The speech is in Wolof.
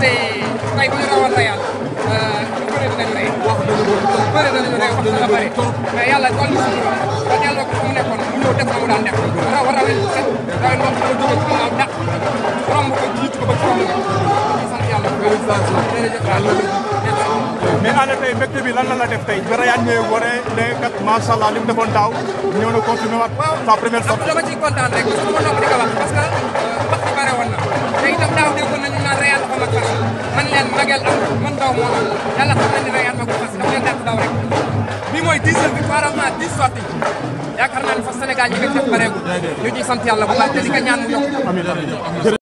ndaxte tey bu ñu rawoon Real ñu bëri dinañu rey wax dëgg boobu bëri dinañu rey wax dëgg bëri mais yàlla doon na suñu ba delloo ko fu mu nekkoon mu ñëw def na mu daan def raw rawin set rawin wax ko jóge ci ginnaaw dàq romb ko jiitu ko ba ci romb ko di sant yàlla bu baax jërëjëf mais ana tey mbégte bi lan la la def tey ba Real ñëwee wane ne kat macha allah li mu defoon daaw ñëw na continué waat sa première sortie. dama ciy kontaan rek parce que ma nopp di ko wax parce que wax ci bare woon na te itam daaw déggoon nañu naan Real dafa mag fas man leen magel am man daw moo am yàlla xam na ni Real magul fas dafa leen dàq daw rek bii mooy dixième victoire am naa dix sorties yaakaar naa ne fas Sénégal ñi nga def bareegul ñu ciy sant yàlla bu baax te di ko ñaan mu yokk